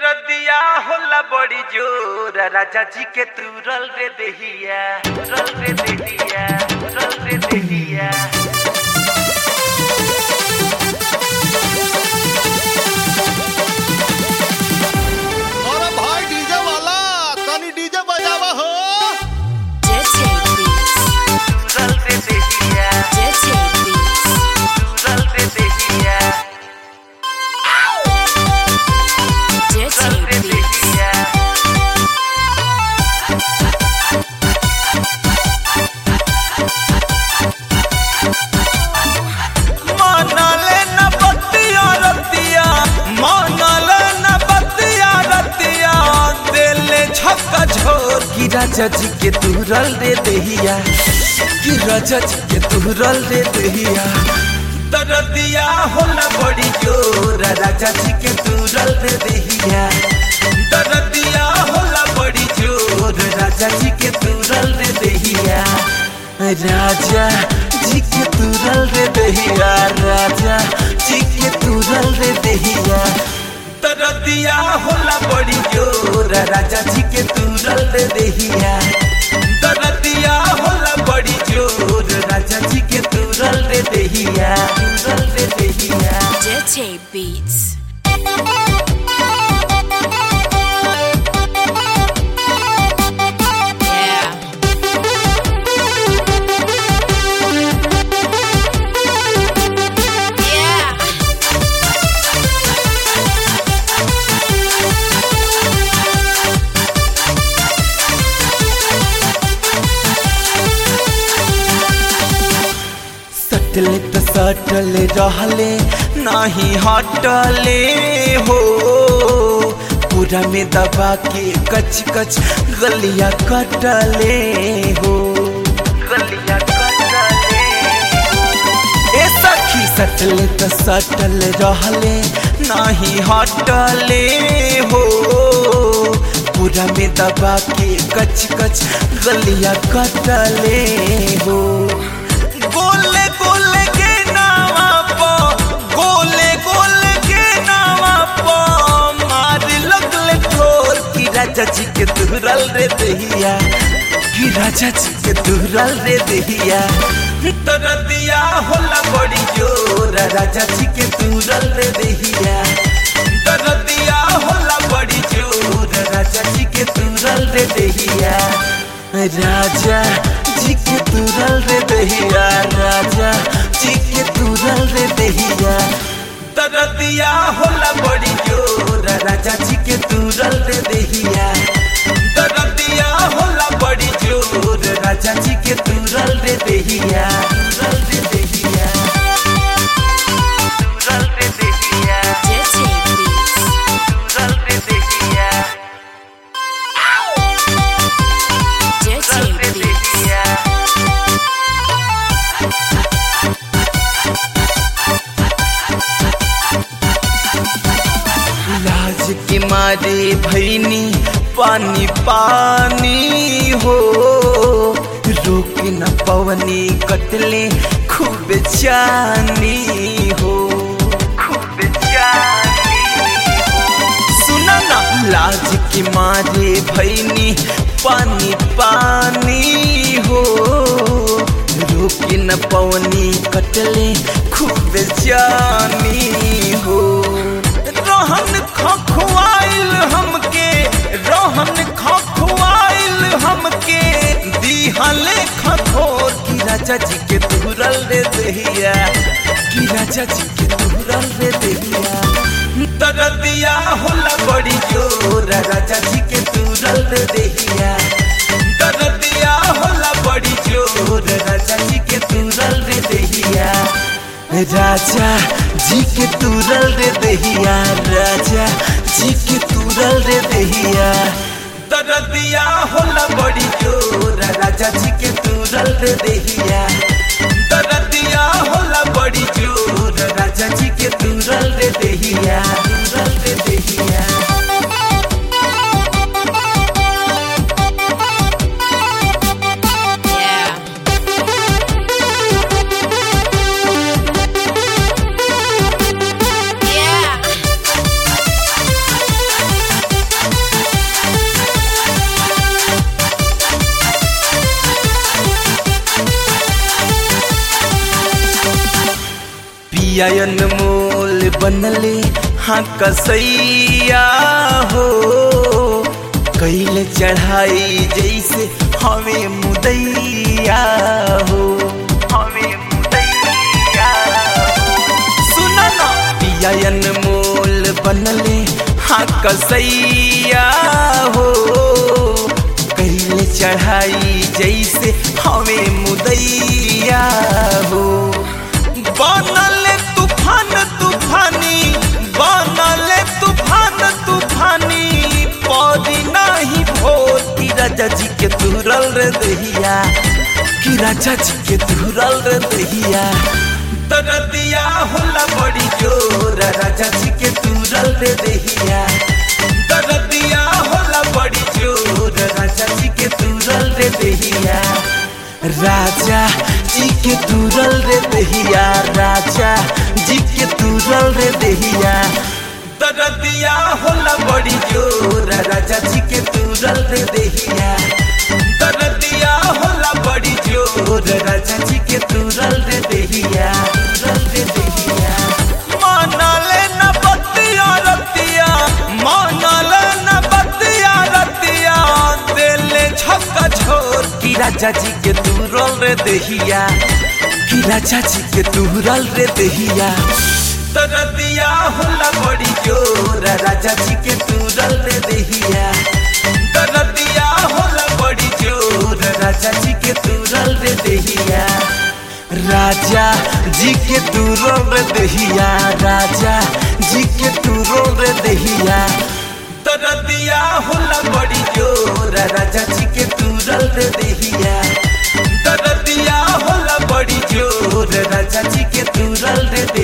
दरदिया होला बड़ी जोर राजा जी के तुरल रे देहिया तुरल रे देहिया तुरल रे देहिया अरे भाई डीजे वाला तनी डीजे बजावा हो Dirty Beats. तुरल रे देहिया Dirty Beats. तुरल रे देहिया तुरल Dirty रे Beats. देहिया मानले न बतिया रतिया मानले न बतिया रतिया दिले छक्का झोर की राजा जी के तुरल रे देहिया की राजा जी के तुरल रे देहिया दरदिया होला बड़ी जोर राजा जी के तुरल रे देहिया दरदिया होला बड़ी जोर राजा जी के तुरल रे देहिया राजा जी के तुरल रे देहिया राजा जी के तुरल रे देहिया तरदिया होला बड़ी जोर राजा जी के तुरल रे देहिया तरदिया होला बड़ी जोर राजा जी के तुरल रे देहिया तुरल रे देहिया Dirty Beats. Yeah. Yeah. सटले त सटले रहले नाही हटले हो पूरा में दबा के कच कच गलिया कटले हो गलिया कटले ए सखी सटले त सटल रहले नाही हटले हो पूरा में दबा के कच कच गलिया कटले हो गोले गोले के नावा पो गोले गोले के नावा पो मार लगले ठोर की राजा जी के तुरल रे दहिया की राजा जी के तुरल रे दहिया तरदिया होला बड़ी जोर राजा जी के तुरल रे दहिया तरदिया होला बड़ी जोर राजा जी के तुरल रे दहिया राजा जी के तुरल रे दहिया राजा जी के तुरल रे दहिया तरदिया होला बड़ी जोर राजा जी के तुरल रे दहिया तरदिया होला बड़ी जोर राजा जी के तुरल रे दहिया तुरल रे दहिया तुरल रे दहिया Dirty Beats. तुरल रे दहिया Dirty तुरल रे Beats. दहिया लाज के मारे भैनी पानी पानी हो रोक न पवनी कटले खूब जानी हो खूब जानी सुना ना लाज के मारे भैनी पानी पानी हो रोक न पवनी कटले खूब जानी हो रोहन खखुआइल हमके रोहन खखुआइल हमके दिहले खखोर की राजा जी के तुरल रे दहिया की राजा जी के तुरल रे दहिया तरदिया होला बड़ी जोर राजा जी के तुरल रे दहिया तरदिया होला बड़ी जोर राजा जी के तुरल रे दहिया राजा जी के तुरल रे दहिया राजा जी के तुरल रे दहिया तरदिया होला बड़ी जोर राजा जी के तुरल रे दहिया तरदिया होला बड़ी जोर राजा जी के तुरल रे दहिया तुरल रे दहिया Yeah. Yeah. पिया अनमोल बनले हाँ कसैया हो कैले चढ़ाई जैसे हमें मुदैया हो हमें मुदैया सुना ना पिया अनमोल बनले हाँ कसैया हो कैले चढ़ाई जैसे हमें मुदैया हो बनल तूफान तूफानी बनल तूफान तूफानी पौधी नहीं भोर की राजा जी के तुरल रे दहिया कि राजा जी के तुरल रे दहिया दरदिया होला बड़ी जोर राजा जी के तुरल रे दहिया दरदिया होला बड़ी जोर राजा जी के तुरल रे दहिया राजा जी के तुरल रे दहिया राजा जी के तुरल रे दहिया दरदिया होला बड़ी जोर राजा जी के तुरल रे दहिया दरदिया होला बड़ी जोर राजा जी के तुरल रे दहिया तुरल रे दहिया मानले न बतिया रतिया मानले न बतिया रतिया दिले छक्का छोड़ की राजा जी के तुरल रे दहिया कि राजा जी के तुरल रे दहिया तरदिया होला बड़ी जोर राजा जी के तुरल रे दहिया तरदिया होला बड़ी जोर राजा जी के तुरल रे दहिया राजा जी के तुरल रे दहिया राजा जी के तुरल रे दहिया तरदिया होला बड़ी जोर राजा जी के तुरल रे दहिया दरदिया होला बड़ी जोर राजा जी के तुरल रे